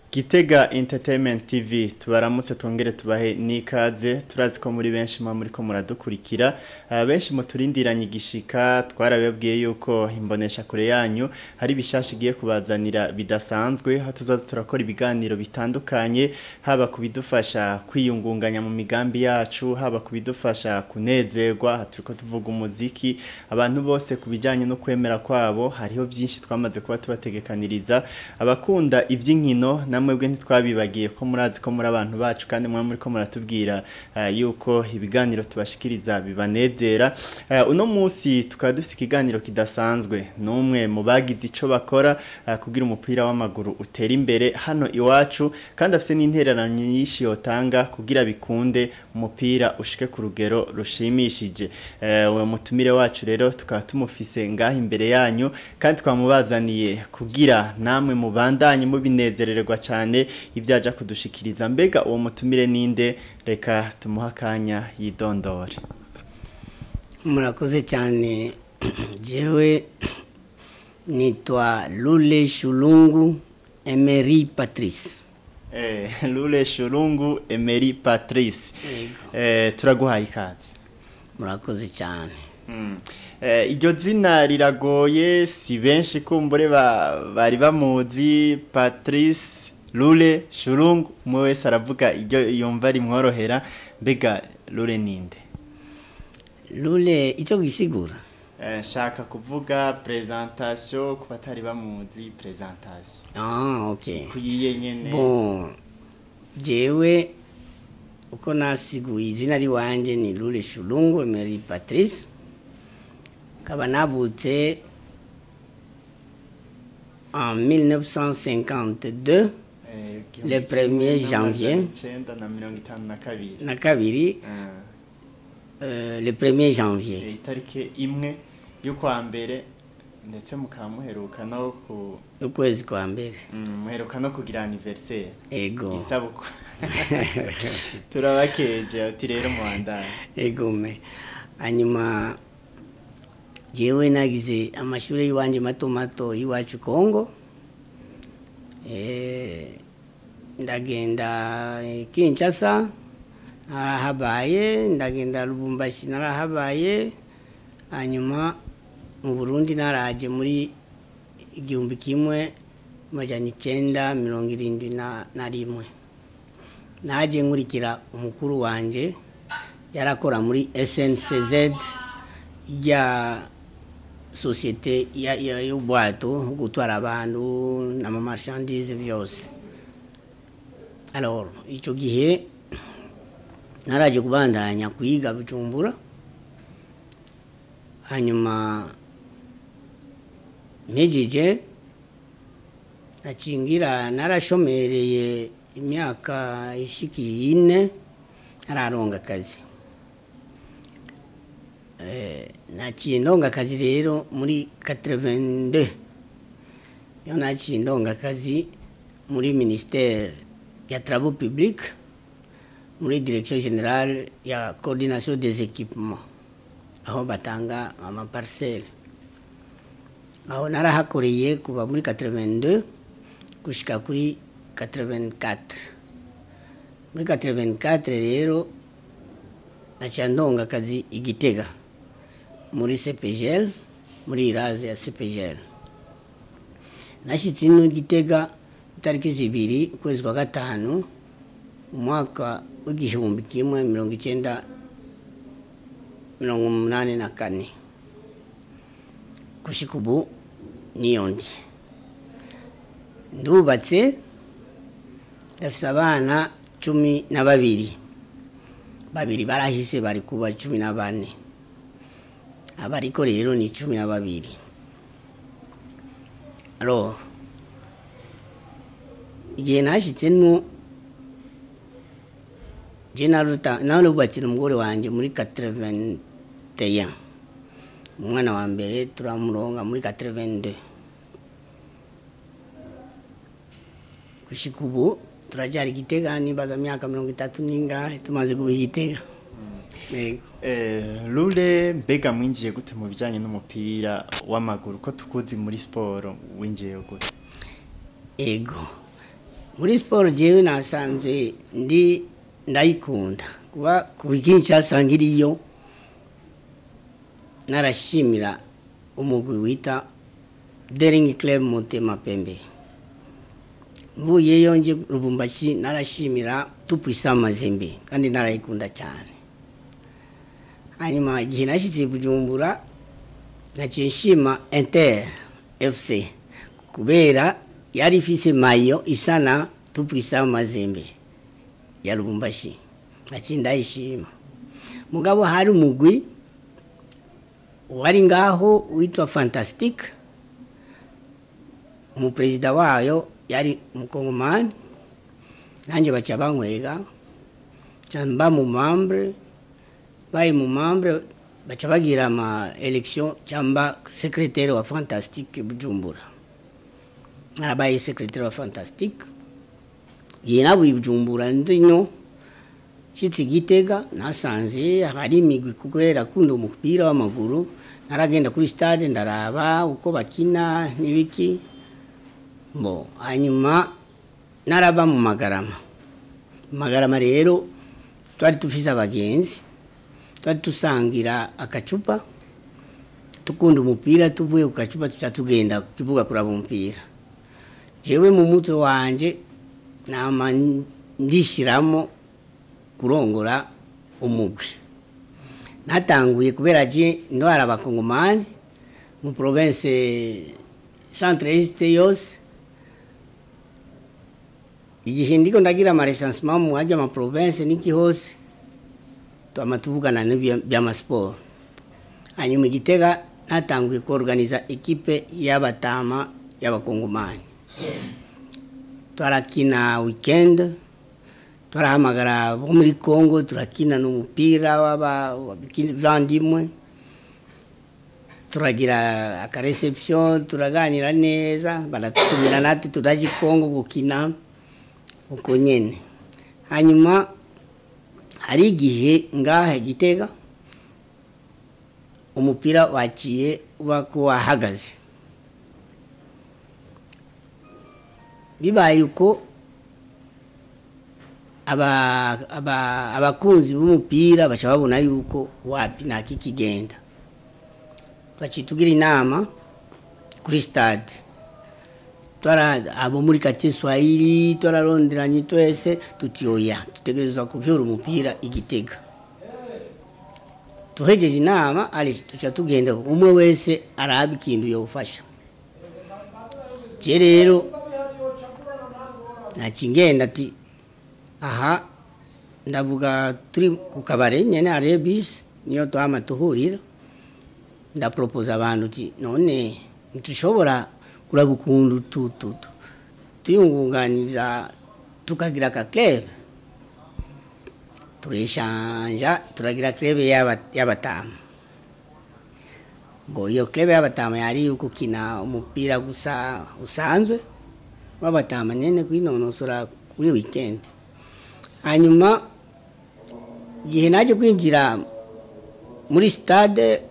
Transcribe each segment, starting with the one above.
Gitega Entertainment TV tubaramutse tongere tubahe nikaze turazi ko muri benshi mwa muri ko muradukurikira uh, benshi muturindiranye igishika twarababwiye yuko imbonesha kure yanyu hari bishasha igiye kubazanira bidasanzwe ha tuzaza turakora ibiganiro bitandukanye haba kubidufasha kwiyungunganya mu migambi yacu haba kubidufasha kunezerwa turiko tuvuga umuziki abantu bose kubijanye no kwemera kwabo hariho byinshi twamaze kuba tubategekaniriza abakunda iby'inkino namwe bwe ntitwabibagiye ko murazi ko muri abantu bacu kandi mwa muri ko muratubwira uh, yuko ibiganiro tubashikiriza bibanezera uh, uno munsi tukaba dufite ikiganiro kidasanzwe numwe mu bagize ico bakora uh, kugira umupira w'amaguru utera imbere hano iwacu kandi afite n'intererano nyinshi yotanga kugira bikunde umupira ushike ku rugero rushimishije uwo mutumire wacu rero tukaba tumufise ngaho imbere yanyu kandi twamubazaniye kugira namwe mubandanye mubinezererwa cyane ibyaja kudushikiriza mbega uwo mutumire ninde reka tumuha akanya yidondore murakoze cyane jewe nitwa lule shulungu emery patrice eh, lule shulungu emery patrice eh, turaguhaye ikaze murakoze cyane iryo zina riragoye si benshi kumbure bari bamuzi patrice rure shurungu umwe wese aravuga iryo yumva rimworohera mbega rure ninde rure icyo wisigura nshaka kuvuga perezantasiyo ku batari bamuzi perezantasiyo ah ok kuyiye nyine bon jewe uko nasiguye izina riwanjye ni rure shurungu emery patrice nkaba navutse en 1952 le 1er janvier na kabiri le 1er janvier itariki imwe y'ukwa mbere ndetse mukaba muheruka no ku ukwezi kwa mbere muheruka no kugira anniversaire ego isabuko turabakeje uti rero muhandane ego me hanyuma jewe nagize amashuri y'iwanje mato mato y'iwacu kongo ndagenda kinshasa narahabaye ndagenda lubumbashi narahabaye hanyuma mu burundi naraje muri igihumbi kimwe majana icenda mirongo irindwi na rimwe naje nkurikira umukuru wanje yarakora muri sncz rya sosiyete y'ubwato gutwara abantu n'amamashandize byose alors icyo gihe naraje kubandanya kwiga bujumbura hanyuma mpejeje nacingira narashomereye imyaka ishikiye ine nararonga akazi naciye ndonga akazi rero muri 82 yo naciye ndonga akazi muri ministère ya travaux publics muri direction générale ya coordination des équipements aho batanga amaparcelle aho narahakoreye kuva muri 82 gushika kuri 84 muri 84 rero naciye ndonga akazi igitega muri CPGL muri iraze ya CPGL nashyitse ino gitega itariki zibiri ukwezi kwa gatanu umwaka w'igihumbi kimwe mirongo icyenda mirongo umunani na kane gushika ubu niyo ndi ndubatse ndafise abana cumi na babiri babiri barahise bari kuba cumi na bane abariko rero ni cumi na babiri alo igihe nashyitse nu je narubatse umugore wanje muri 81 umwana wa mbere turamuronga muri 82 gushika ubu turajyara igitega nibaza myaka mirongo itatu n'ingahe tumaze kuba igitega rure mbega mwinjiye gute mu bijyanye n'umupira w'amaguru ko tukuzi muri siporo winjiye gute ego muri siporo jewe nasanzwe ndi ndayikunda kuba ku ikintu cyasanga iriyo narashimira umugwi wita deringi club mutema pembe mvuyeyo nje rubumbashi narashimira tupwisa mazembe kandi narayikunda cyane hanyuma igihe nashyitse bujumbura naciye nshima inter fc kubera yari ifise mayo isa na tupwisa mazembe ya rubumbashi naciye ndayishima mugabo hari umugwi wari ngaho witwa fantastic umuperezida wayo yari umukongomani nanjye baca bankwega mba mu mambre bayi mu mambre baca bagira ama election cyangwa secrétaire wa fantastique bujumbura narabaye secrétaire wa fantastique igihe nabuye bujumbura ndino nshyitse igitega nasanze hari imigwi kubera akunda umupira w'amaguru naragenda kuri stade ndaraba uko bakina n'ibiki bo hanyuma naraba mu magarama mu magarama rero twari dufise abagenzi twari dusangira akacupa tukunda umupira tuvuye ku gacupa tuca tugenda ku kibuga kuraba umupira jewe mu mutwe wanje nama ndishyiramo kurongora umugwi natanguye kubera je ndwara abakongomani mu province centre est yose igihe ndiko ndagira amaresansement mu hajya ama province niki hose twama tuvugana by'amasiporo hanyuma igitega natanguye kuorganiza ekipe y'abatama y'abakongomani twarakina weekend turahamagara bo muri congo turakina n'umupira w'abavandimwe turagira akareception turaganira neza baratutumira natwe turaje congo gukina uko nyene hanyuma hari igihe ngaha gitega umupira waciye uba ko wahagaze bibaye uko abakunzi b'umupira baca babona yuko wapi nta kikigenda bacitugira inama kuri stade abo muri kati swahili twararonderanye twese tuti oya dutegerezwa kuvyura umupira igitega tuhejeje inama ari tuca tugenda umwe wese araba ikintu yofasha je rero nakingenda ati aha ndavuga turi ku kabare nyene hariyo bisi niyo twama tuhurira ndaporopoza abantu uti none ntitushobora kuraba ukuntu tututu tuyungunganiza tukagira akaklebe turishanja turagira klebe y'abatama ngo iyo klebe y'abatama yari gukina umupira gusa usanzwe w'abatama nyene kwinonosora kuri weekend hanyuma igihe naje kwinjira muri stade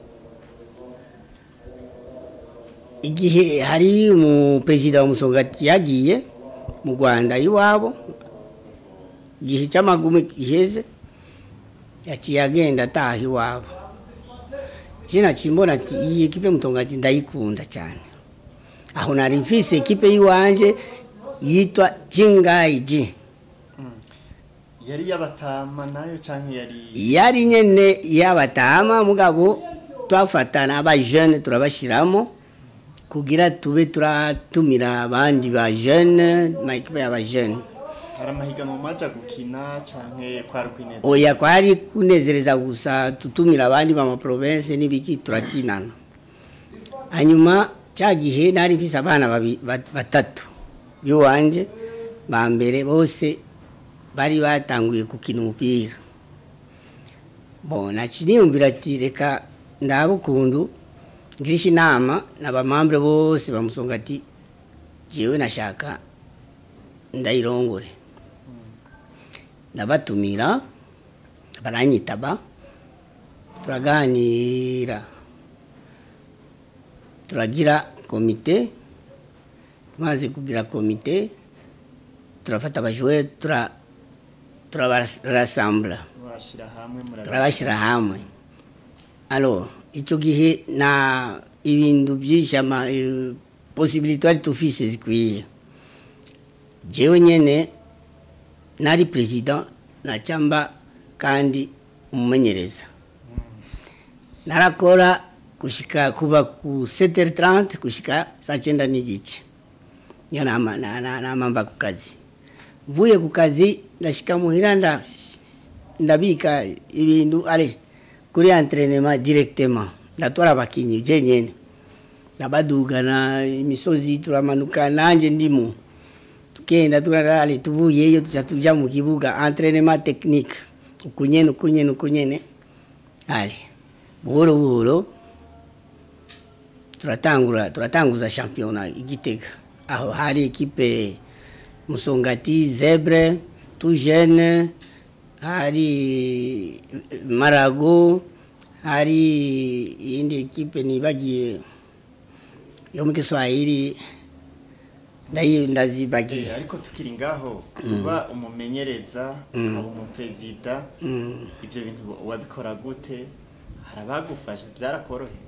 igihe hari umuperezida wa musongati yagiye mu rwanda iwabo igihe cy'amagumi giheze yaciye agenda ataha iwabo kina kimbona ati iyi ekipe mutongati ndayikunda cyane aho nari mfise ekipe y'iwanje yitwa kingaiji yari yabatama nayo canke yari yari nyene yabatama mugabo twafatana abajene turabashiramo kugira tube turatumira abandi ba jeune makipe y'abajene hari amahiganwa maja gukina canke kwari kwineza oya kwari kunezereza gusa tutumira abandi ba province n'ibiki turakinana hanyuma cya gihe nari mfise abana batatu biwanje ba mbere bose bari batanguye gukina umupira bo nakiniyumvira ati reka ndaba ukuntu ngirisha inama n'abamambure bose bamusonga ati jewe nashaka ndayirongore ndabatumira baranyitaba turaganira turagira komite tumaze kugira komite turafata abajoueur tura turabarasambura washira hamwe turabashyira hamwe alors icyo gihe nta ibintu byinshi ama eh, possibilité twari tufise zikwiye jewe nyene nari president nacamba kandi umumenyereza narakora kushika kuva ku 7h30 kushika saa cyenda n'igice niyo nama na- na- nama mva ku kazi mvuye ku kazi ndashika muhira nda ndabika ibintu ale kuri entraînement directement ndatwara abakinyi je nyene ndabadugana imisozi turamanuka nanje ndimo tukenda turara ale tuvuyeyo tuca tuja mu kibuga entraînement technique ukunyene ukunyene ukunyene ale buhoro buhoro turatangura turatanguza championnat igitega aho hari ekipe musongati zebre tout jeune hari marago hari iyindi ekipe nibagiye yo mu kiswahili ndayi ndazibagiye ariko tukiri ngaho kuba umumenyereza ukaba umuperezida Mm. ibyo bintu wabikora gute hari abagufasha byarakoroheye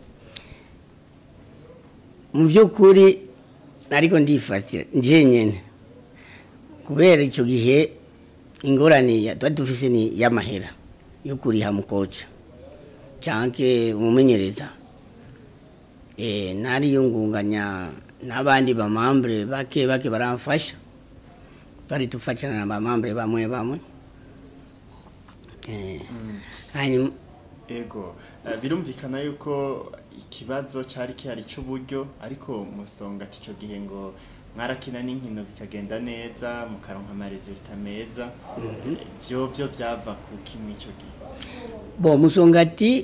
mu by'ukuri ariko ndifatira nje nyene kubera icyo gihe ingorane ya- twari dufise ni y'amahera yo kuriha mukoca canke umumenyereza eh nariyungunganya n'abandi bamambre bake bake baramfasha twari dufashana na bamambre bamwe bamwe eh hanyuma ego eh, birumvikana yuko ikibazo cyari kihari cy'uburyo ariko musonga ati icyo gihe ngo mwarakina n'inkino bikagenda neza mukaronka amaresulta meza Eh, byo byo byava ku kimwe icyo gihe bo musongati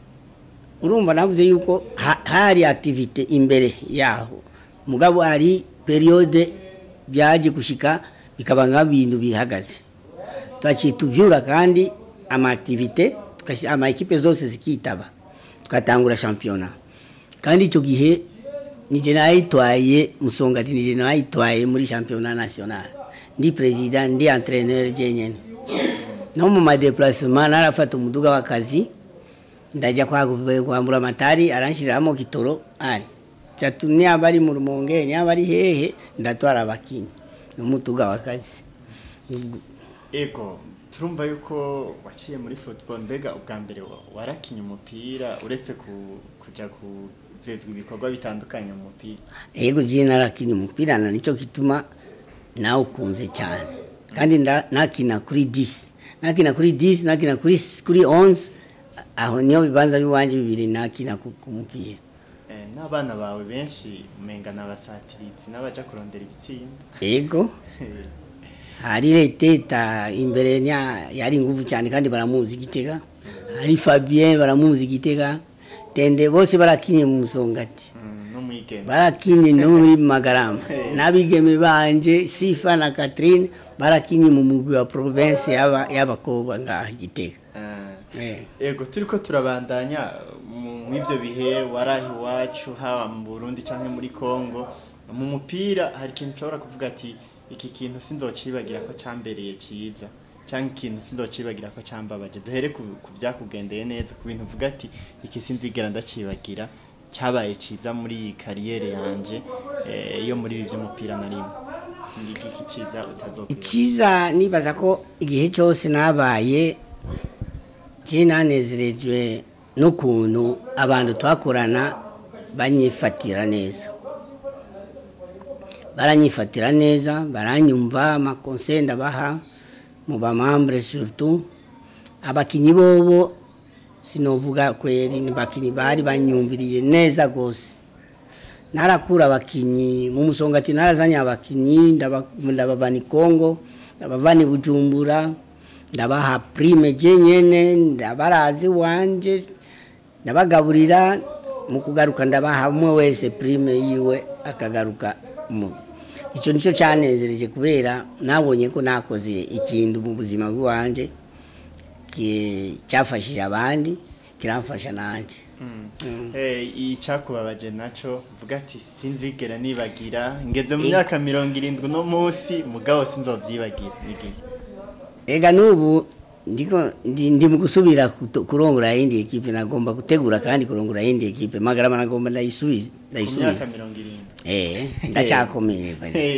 urumva navuze yuko ha- hari activite imbere yaho mugabo hari periode byaje gushika bikaba nk'ibintu bihagaze twaciye tuvyura kandi ama activite tukasi- ama ekipe zose zikitaba tukatangura championnat kandi icyo gihe nije nayitwaye musongati nije nayitwaye muri championnat national ndi president ndi entraîneur jenyene no mu madeplacement narafata umuduga w'akazi ndajya kwa- kwambura amatari aranshiriramo kitoro ari catu niaba ari mu rumonge niaba ari hehe ndatwara abakinyi n'umuduga w'akazi Ubwo- ego turumva yuko waciye muri football mbega ubwa mbere wa- warakinye umupira uretse ku- kuja kuzezwa ibikorwa bitandukanye mu mupira ego je narakinye umupira na nico kituma nawe ukunze cyane kandi nda- nakina kuri 10 nakina kuri 10 nakina kuri kuri 11 aho niyo bibanza biwanje bibiri nakina ku ku mupira Eh, n'abana bawe benshi umenga n'abasatiritsi n'abaja kurondera ibitsinda ego hari reteta imbere nya yari nguvu cyane kandi baramuzi igitega hari Fabien baramuzi igitega tende bose barakinye mu musongati Mm, n'umwigeme barakinye no muri magarama n'abigeme banje Sifa na Catherine barakinye mu mugwi wa province yaba y'abakobwa ngaha igitega Eh, eh ego turiko turabandanya mu ivyo bihe warahi iwacu haba mu Burundi canke muri Congo mu mupira hari ikintu ushobora kuvuga ati iki kintu sinzocibagira ko cambereye ciza canke ikintu sinzocibagira ko cambabaje duhere ku, ku vyakugendeye neza ku bintu uvuga ati iki sinzigera ndacibagira cabaye ciza muri iyi kariyere yanje eh, yo muri ibi vy'umupira na rimwe ni iki ciza utazokwibagira icyiza nibaza ko igihe cyose nabaye je nanezerejwe n'ukuntu abantu twakorana banyifatira neza baranyifatira neza baranyumva amakonse ndabaha mu bamambre surtout abakinyi bobo sinovuga kweri ni bakinyi bari banyumviriye neza gose narakura abakinyi mu musongati narazanye abakinyi ndaba- ndabavana i kongo ndabavana i bujumbura ndabaha prime je nyene ndabarazi wanje ndabagaburira mu kugaruka ndabaha umwe wese prime yiwe akagaruka mu icyo nicyo cyanezereje kubera nabonye ko nakoze ikintu mu buzima bw'iwanje ki- cyafashije abandi kiramfasha nanjye Eh, icyakubabaje naco vuga ati sinzigera nibagira ngeze mu Eh. myaka mirongo irindwi no munsi mugabo sinzovyibagira nigihe ega n'ubu ndiko ndi, ndi mu gusubira kuto- kurongora yindi ekipe nagomba gutegura kandi kurongora yindi ekipe magarama nagomba ndayisubiza ku myaka ndayisubiza mirongo irindwi eh ndacyakomeye bari. Eh,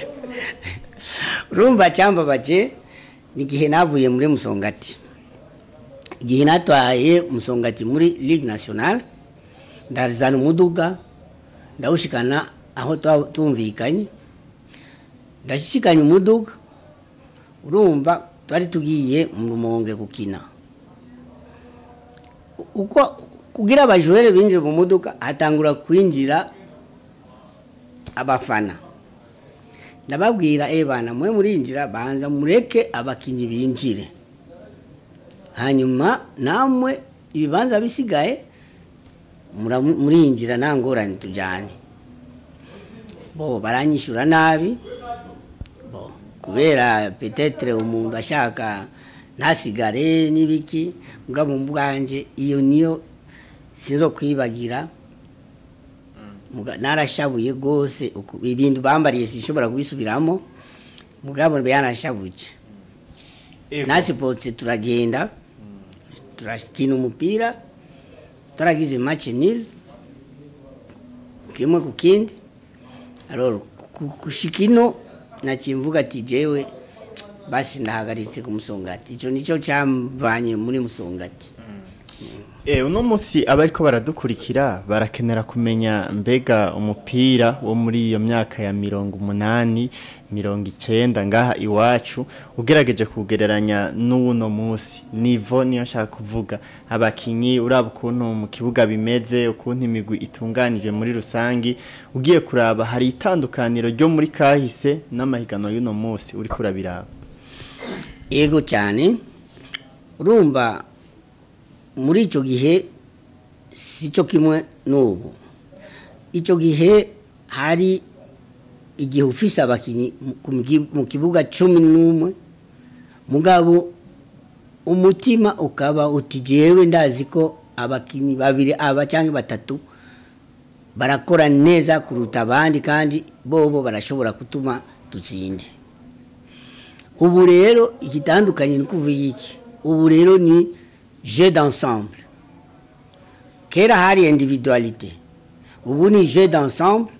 urumva cyambabaje ni igihe navuye muri musongati igihe natwaye musongati muri ligue nationale ndazana umuduga ndawushikana aho twa- tumvikanye ndashikanye umuduga urumva twari tugiye mu rumonge gukina uko kugira abajurere binjire mu modoka hatangura kwinjira abafana ndababwira eh bana mwe murinjira banza mureke abakinyi binjire hanyuma namwe ibibanza bisigaye mura- murinjira nta ngorane tujyane bo baranyishyura nabi bo kubera petetre umuntu ashaka ntasigare n'ibiki mbwa mu bwanjye iyo niyo sinzo kwibagira Muga- narashabuye rwose uku- ibintu bambariye sinshobora kubisubiramo mugabo yanashabuje ego. nasipotse turagenda turakina umupira turagize match nil kimwe ku kindi alors ku- kushika ino nakimvuga ati jewe basi ndahagaritse ku musongati ico nico camvanye muri musongati Eh, uno munsi abariko baradukurikira barakenera kumenya mbega umupira wo muri iyo myaka ya mirongo umunani mirongo icenda ngaha iwacu ugerageje kugereranya n'uno munsi nivo niyo nshaka kuvuga abakinyi uraba ukuntu mu kibuga bimeze ukuntu imigwi itunganije muri rusangi ugiye kuraba hari itandukaniro ryo muri kahise n'amahiganwa y'uno munsi uriko urabiraba ego cyane urumva muri icyo gihe si cyo kimwe n'ubu icyo gihe hari igihe ufise abakinnyi mu- ku mgi- mu kibuga cumi n'umwe mugabo umutima ukaba uti jewe ndazi ko abakinnyi babiri aba cyangwa batatu barakora neza kuruta abandi kandi bobo barashobora gutuma dutsinde ubu rero igitandukanye ni kuvuga iki ubu rero ni jeu d'ensemble kera hari individualité ubu ni jeu d'ensemble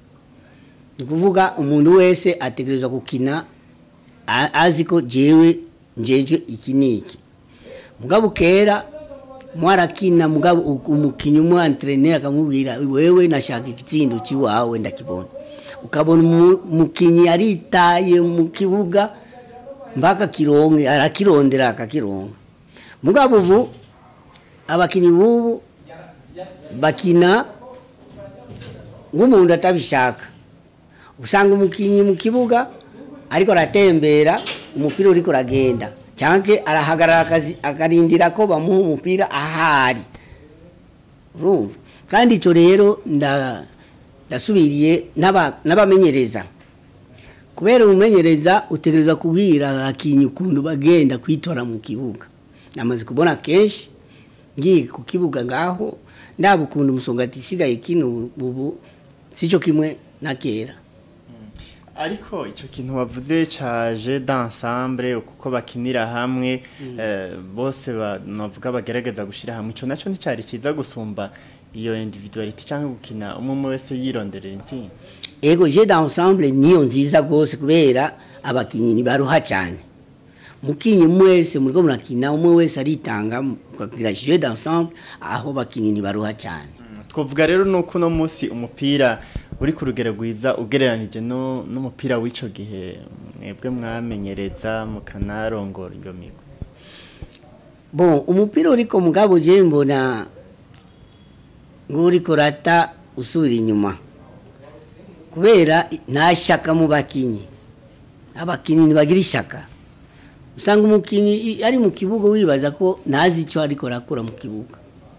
ni kuvuga umuntu wese ategerezwa gukina a- azi ko jewe njeje iki n'iki mugabo kera mwarakina mugabo u- umukinnyi umwe antrenera akamubwira wewe nashaka igitsindo cy'iwawe ndakibona ukabona umu- umukinnyi yaritaye mu kibuga mpaka kironke arakirondera akakironka mugabo ubu abakinnyi b'ubu bakina nk'umuntu atabishaka usanga umukinnyi mu kibuga ariko aratembera umupira uriko uragenda cyangwa arahagarara akazi- akarindira ko bamuha umupira ahari urumva kandi icyo rero nda- ndasubiriye n'aba- n'abamenyereza kubera umumenyereza utegereza kubwira abakinnyi ukuntu bagenda kwitora mu kibuga namaze kubona kenshi ngiye ku kibuga ngaho ndaba ukuntu umusongati isigaye kino ubu sicyo kimwe na kera ariko icyo kintu wavuze caje d'ensemble kuko bakinira hamwe eh, bose navuga bagerageza gushyira hamwe icyo nacyo nticyari cyiza gusumba iyo individuality cyangwa gukina umwe umwe wese yironderera intsinzi ego je d'ensemble niyo nziza rwose kubera abakinnyi ntibaruha cyane mukinnyi mwese muriko murakina umwe wese aritanga mukagira je d'ensemble aho bakinnyi ntibaruha cyane twavuga rero nuko uno munsi umupira uri ku rugero rwiza ugereranije no- n'umupira w'icyo gihe mwebwe mwamenyereza mukanarongora iyo migo bon umupira uriko mugabo je mbona nguriko rata usubira inyuma kubera nta shaka mu bakinyi abakinyi ntibagira ishaka usanga umukinyi i- ari mu kibuga wibaza ko ntazi icyo ariko arakora mu kibuga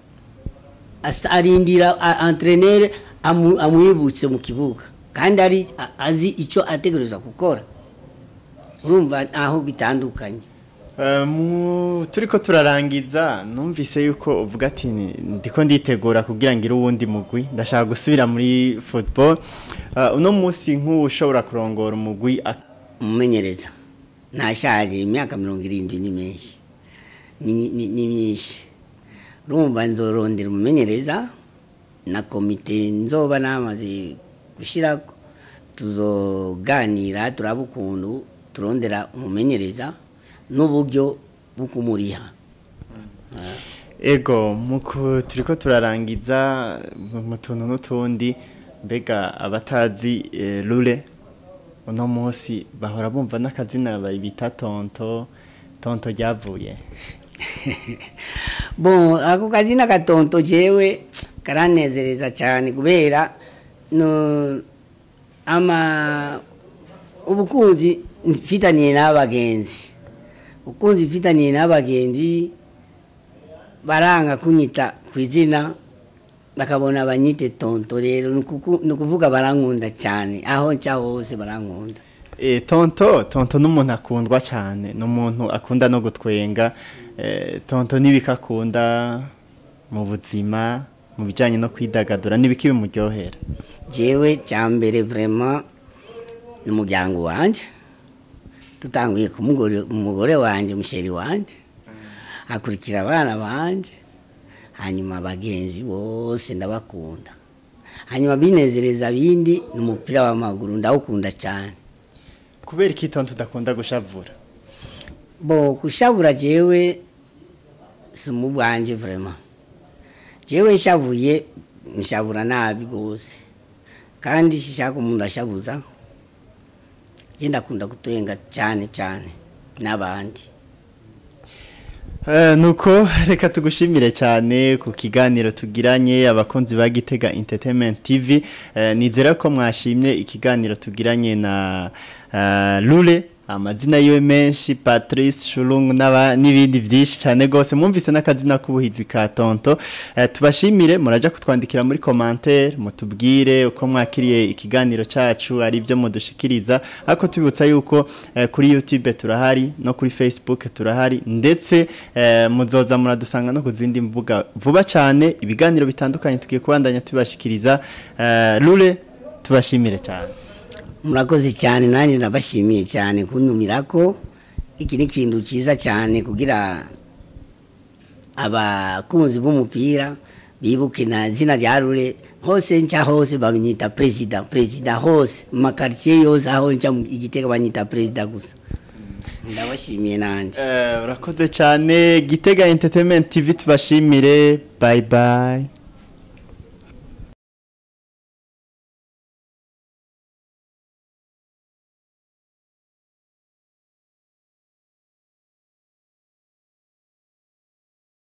Asa- arindira a- entrenere amu- amwibutse mu kibuga kandi ari a- azi icyo ategereza gukora urumva aho bitandukanye Eh, mu- turiko turarangiza numvise yuko uvuga ati "Ni- ndiko nditegura kugira ngire uwundi mugwi ndashaka gusubira muri football Eh, uno munsi nk'uwo ushobora kurongora umugwi ak- umumenyereza ntashaje imyaka mirongo irindwi ni menshi ni ni- ni myinshi urumva nzorondera umumenyereza na komite nzoba namaze gushyira tuzoganira turaba ukuntu turondera umumenyereza n'uburyo bwo kumuriha ego muko turiko turarangiza mu- mu tuntu n'utundi mbega abatazi eh, rure uno munsi bahora bumva n'akazina bita tonto tonto ryavuye bon ako kazina gatonto jewe karanezereza cyane kubera no ama ubukunzi mfitaniye n'abagenzi ubukunzi mfitaniye n'abagenzi baranga kunyita ku izina bakabona banyite tonto rero ni ukuku- ni ukuvuga barankunda cyane aho nca hose barankunda Eh, tonto tonto n'umuntu akundwa cyane ni umuntu akunda no gutwenga eh, tonto n'ibiki akunda mu buzima mu bijyanye no kwidagadura n'ibiki bimuryohera jewe cyambere vraiment ni umuryango wanje tutanguye ku mugore umugore wanje musheri wanje hakurikira abana banje hanyuma abagenzi bose ndabakunda hanyuma binezereza bindi ni umupira w'amaguru ndawukunda cyane kubera iki tonto udakunda gushavura bo kushabura jewe si umubwanje vraiment jewe nshavuye nshabura nabi gose kandi shishaka umuntu ashabuza je ndakunda gutwenga cyane cyane n'abandi Eh, nuko reka tugushimire cyane ku kiganiro tugiranye abakunzi ba Gitega Entertainment TV eh, nizera ko mwashimye ikiganiro tugiranye na uh, Lule amazina yiwe menshi Patrice Shulung n'aba- n'ibindi byinshi cyane gose mwumvise n'akazina k'ubuhizi ka Tonto eh, tubashimire muraja kutwandikira muri commentaire mutubwire uko mwakiriye ikiganiro cacu ari byo mudushikiriza ariko tubibutsa yuko eh, kuri YouTube turahari no kuri Facebook turahari ndetse eh, muzoza muradusanga no ku zindi mbuga vuba cyane ibiganiro bitandukanye tugiye kubandanya tubashikiriza eh, Lule tubashimire cyane murakoze cyane nanjye ndabashimiye cyane kuntumira ko iki ni ikintu cyiza cyane kugira abakunzi b'umupira bibuke na zina rya rure hose nca hose banyita perezida perezida hose mu makaritsiye yose aho nca mu igitega banyita perezida gusa ndabashimiye nanjye Eh, urakoze cyane Gitega Entertainment TV tubashimire bye bye